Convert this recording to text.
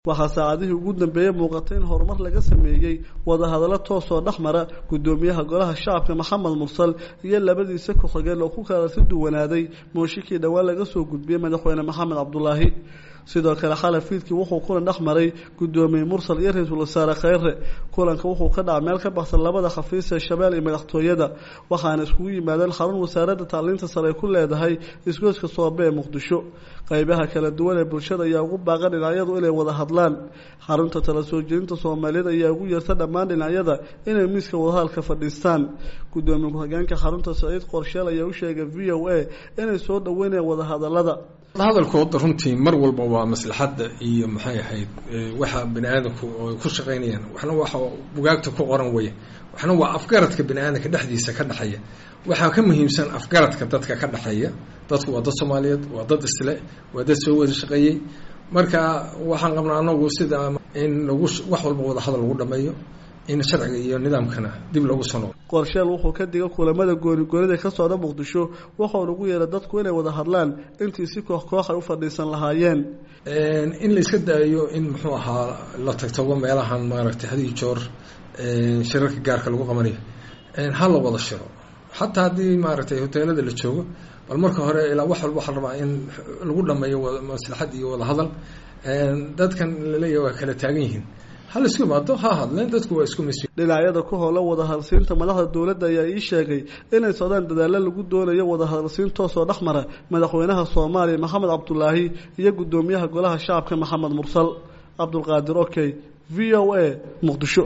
waxaa saacadihii ugu dambeeyey muuqatay in horumar laga sameeyey wadahadallo toosoo dhex mara guddoomiyaha golaha shacabka maxamed mursal iyo labadiisa ku-xigeen oo ku kala si duwanaaday mooshikii dhowaan laga soo gudbiyey madaxweyne maxamed cabdulaahi sidoo kale xalay fiidkii wuxuu kulan dhex maray guddoomiye mursal iyo ra-iisul wasaare kheyre kulanka wuxuu ka dhaca meel ka baxsan labada khafiis ee shabeelle iyo madaxtooyada waxaana iskugu yimaadeen xarun wasaaradda tacliinta sare ay ku leedahay isgoyska soobe ee muqdisho qaybaha kala duwan ee bulshada ayaa ugu baaqan dhinacyadu inay wada hadlaan xarunta tala soo jeedinta soomaaliyeed ayaa ugu yeerta dhammaan dhinacyada inay miiska wadahadalka fadhiistaan guddoomiye ku-xigeenka xarunta saciid qorsheel ayaa u sheegay v o a inay soo dhaweynayaan wadahadalada hadalkooda runtii mar walba waa maslaxadda iyo maxay ahayd waxa bani aadamku ay ku shaqaynayaan waxna waxa bugaagta ku qoran weye waxna waa afgaradka bani aadamka dhexdiisa ka dhexeeya waxaa ka muhiimsan afgaradka dadka ka dhexeeya dadku waa dad soomaaliyeed waa dad isle waa dad soo wada shaqeeyey marka waxaan qabnaa anagu sida in lagu wax walba wada hadal lagu dhameeyo in sharciga iyo nidaamkana dib loogu soo noqdo qorsheel wuxuu ka digay kulamada goonigoonida ka socda muqdisho wuxuuna ugu yeeray dadku inay wada hadlaan intii si koox koox ay u fadhiisan lahaayeen in la iska daayo in muxuu ahaa la tagtago meelahan maaragtay had iyo joor shirarka gaarka lagu qabanayo ha la wada shiro xataa haddii maaragtay hoteelada la joogo bal marka hore ilaa wax walba waxaa rabaa in lagu dhameeyo maslaxad iyo wada hadal dadkan laleeyahay waa kala taagan yihiin hal isku imaado ha hadleen dadku waa isku mis dhinacyada ku howla wadahadalsiinta madaxda dowladda ayaa ii sheegay inay socdaan dadaallo lagu doonayo wadahadalsiin toosoo dhex mara madaxweynaha soomaaliya maxamed cabdulaahi iyo guddoomiyaha golaha shacabka maxamed mursal cabdulqaadir okey v o a muqdisho